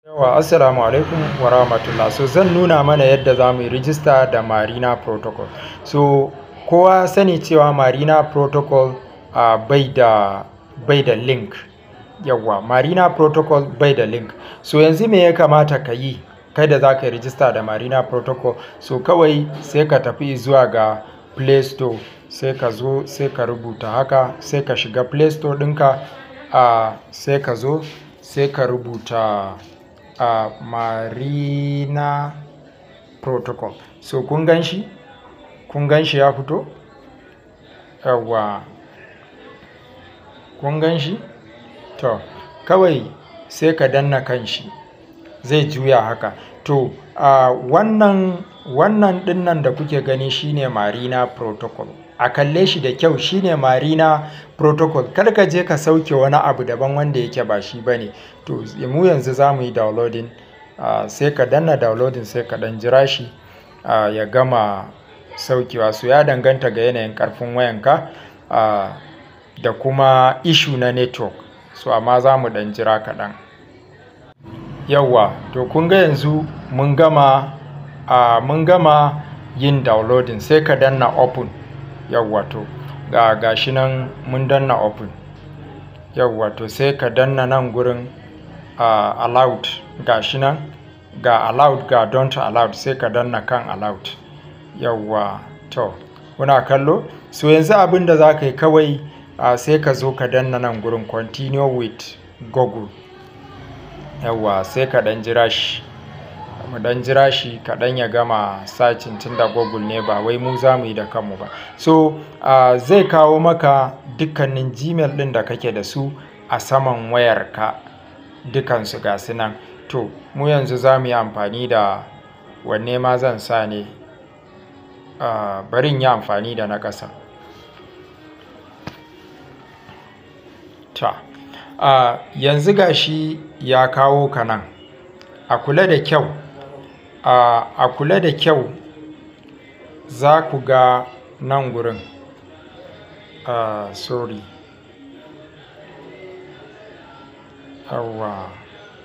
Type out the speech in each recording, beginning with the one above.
Yawwa assalamu alaikum wa rahmatullah. So zan nuna mana yadda za mu yi rijista da Marina Protocol. So kowa ya sani cewa Marina Protocol uh, bai da bai da link. Yawwa Marina Protocol bai da link. So yanzu me ya kamata ka yi kai da za ka yi rijista da Marina Protocol? So kawai sai ka tafi zuwa ga Play Store sai ka zo sai ka rubuta haka sai ka shiga Play Store ɗinka uh, sai ka zo sai ka rubuta uh, Marina Protocol. So kun gan shi? Kun gan shi ya fito? Yawwa. Kun gan shi? To, kawai sai ka danna kan shi. Zai juya haka. To, uh, wannan wannan ɗinnan da kuke gani shine Marina Protocol. A kalle shi da kyau shine Marina Protocol. Kar ka je ka sauke wani abu daban wanda yake ba shi bane. To, mu yanzu za mu yi downloading. Uh, sai ka danna downloading sai ka ɗan jira shi uh, ya gama saukewa. So ya danganta ga yanayin ƙarfin wayanka uh, da kuma issue na network. So amma za mu ɗan jira kaɗan. Yawwa, to kun ga yanzu mun gama uh, mun gama yin downloading sai ka danna open. Yawwa to ga gashi nan mun danna open. Yawwa to sai ka danna nan gurin uh, allowed gashi nan ga allowed ga don't allowed sai ka danna kan allowed. Yawwa to kuna kallo? So yanzu abin da za ka yi kawai uh, sai ka zo ka danna nan gurin continue with Google. Yawwa sai ka ɗan jira shi. Mu ɗan jira shi kaɗan ya gama searching tunda Google ne ba wai mu za mu yi da kanmu ba. So uh, zai kawo maka dukkanin Gmail ɗin da kake da su a saman wayarka. Dukansu ga su nan. To, mu yanzu za mu yi amfani da wanne ma zan sa ne? Uh, bari in yi amfani da na ƙasa. Ta. Uh, yanzu ga shi ya kawo ka nan. A kula da kyau. Uh, a kula da kyau za ku ga nan gurin. Uh, sorry. Yawwa.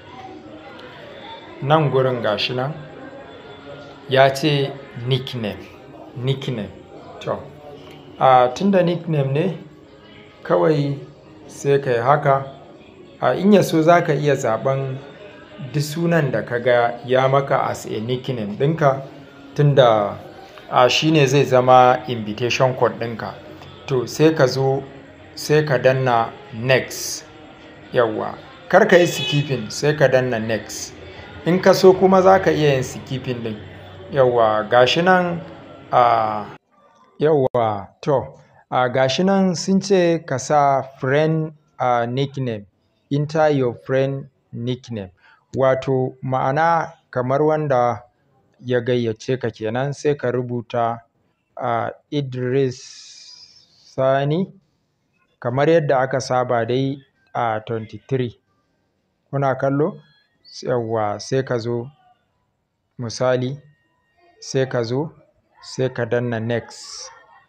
Nan gurin gashi nan ya ce nickname. Nickname. To, uh, tunda nickname ne kawai sai ka yi haka. Uh, in ya so za ka iya zaɓen duk sunan da ka ga ya maka as a nickname ɗinka tunda uh, shi ne zai zama invitation code ɗinka. To sai ka zo sai ka danna next. Yawwa. Kar ka yi skipping sai ka danna next. In ka so kuma za ka iya yin skipping ɗin. Yawwa gashi nan uh, yawwa to uh, gashi nan sun ce ka sa friend uh, nickname. Enter your friend nickname. Wato ma'ana kamar wanda ya gayyace ka kenan sai ka rubuta uh, Idris Sani kamar yadda aka saba dai a uh, 23. Kuna kallo? Yawwa sai ka zo misali sai ka zo sai ka danna next.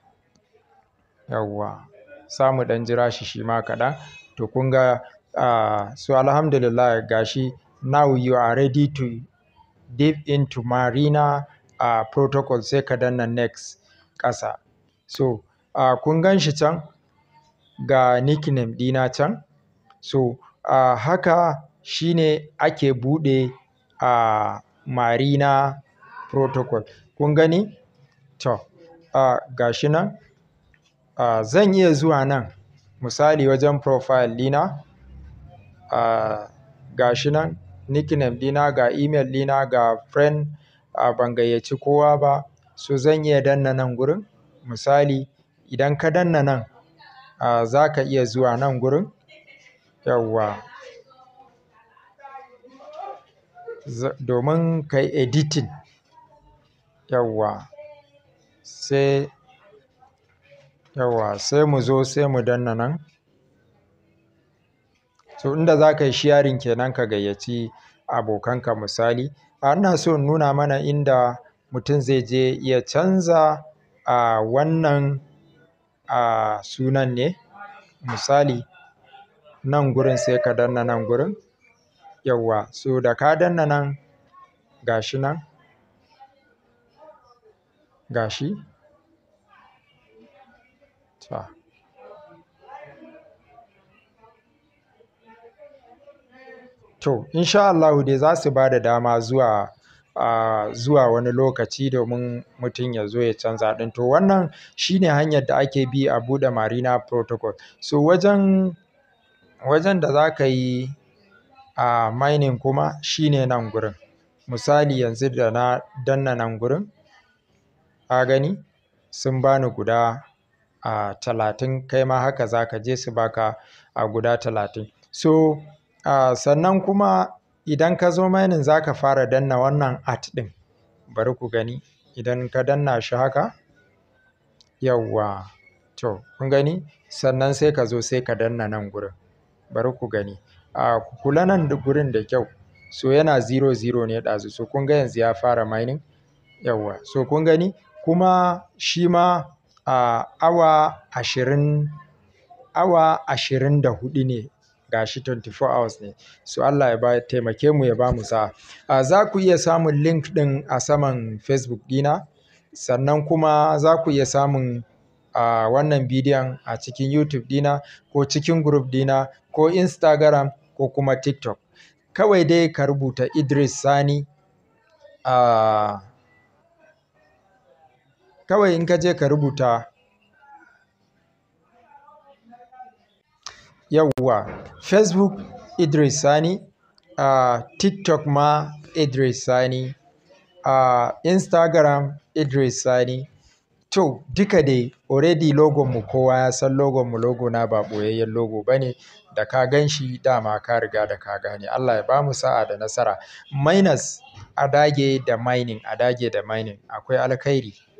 Yawwa. Za mu ɗan jira shi shi ma kaɗan. To kun ga uh, so alhamdulillah gashi now you are ready to dive into Marina uh, Protocol sai ka danna next ƙasa. So uh, kun gan shi can ga nickname ɗina can. So uh, haka shine ake buɗe uh, Marina Protocol. Kun gani? To, uh, gashi nan. Uh, zan iya zuwa nan misali wajen profile ɗina. Uh, gashi nan nickname ɗina ga email ɗina ga friend uh, ban gayyaci kowa ba. So zan iya danna nan gurin. Misali idan ka danna nan uh, za ka iya zuwa nan gurin. Yawwa. Domin ka yi editing. Yawwa. Sai yawwa sai mu zo sai mu danna nan. So inda za ka yi sharing kenan ka gayyaci abokanka misali. Uh, ina so in nuna mana inda mutum zai je ya canza uh, wannan uh, sunan ne. Misali nan gurin sai ka danna nan gurin. yawwa so da ka danna nan gashi nan gashi ta to insha Allahu dai za su ba da dama zuwa a zuwa wani lokaci domin mutum ya zo ya canza ɗin to wannan shine hanyar da ake bi a buɗe marina protocol so wajen wajen da za ka yi a mining kuma shine nan gurin misali yanzu da na danna nan gurin ka gani sun bani guda a talatin kai ma haka za ka je su baka a guda talatin so a sannan kuma idan ka zo mining za ka fara danna wannan at ɗin bari ku gani idan ka danna shi haka yawwa to kun gani sannan sai ka zo sai ka danna nan gurin bari ku gani a ku kula nan da gurin da kyau so yana zero zero ne ɗazu so kun ga yanzu ya fara mining yawwa so kun gani kuma shi ma a awa ashirin awa ashirin da huɗu ne gashi 24 hours ne so Allah ya ba taimake mu ya ba mu sa'a a za ku iya samun link ɗin a saman Facebook ɗina sannan kuma za ku iya samun a wannan bidiyon a cikin YouTube ɗina ko cikin group ɗina ko Instagram ko kuma TikTok kawai dai ka rubuta Idris Sani a kawai in ka je ka rubuta yawwa Facebook Idris Sani a TikTok ma Idris Sani a Instagram Idris Sani to duka dai already logon mu kowa ya san logon mu logo na ba ɓoyayyen logo bane da ka gan shi dama ka riga da ka gane Allah ya bamu sa'a da nasara miners a dage da mining a dage da mining akwai alkhairi